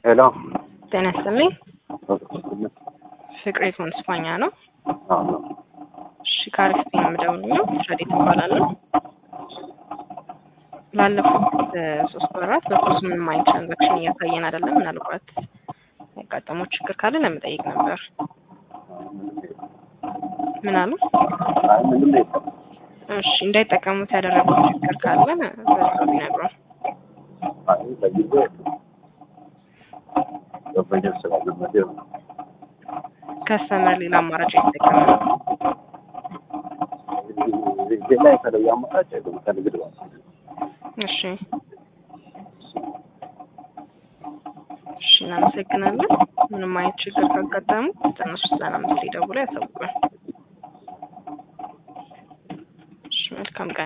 ሄሎ ጤና ይስጥልኝ። ፍቅሬ ስፓኛ ነው። እሺ ከአሪፍ ነው የምደውልልኝ። ረዴት እባላለሁ። ላለፉት ሶስት ወራት በፖስ ምንም አይነት ትራንዛክሽን እያሳየን አይደለም። ምናልባት ያጋጠመው ችግር ካለ ለመጠየቅ ነበር። ምን አሉ? እሺ እንዳይጠቀሙት ያደረጉት ችግር ካለ በዛው ቢነግሩን። ከስተመር ሌላ አማራጭ የተጠቀመ ነው። ሌላ የተለየ አማራጭ የለም ከንግድ ባንክ እሺ እሺ፣ እናመሰግናለን። ምንም አይነት ችግር ካጋጠሙ ዘጠና ሶስት ዘጠና አምስት ደውለው ያሳውቁን። እሺ፣ መልካም ቀን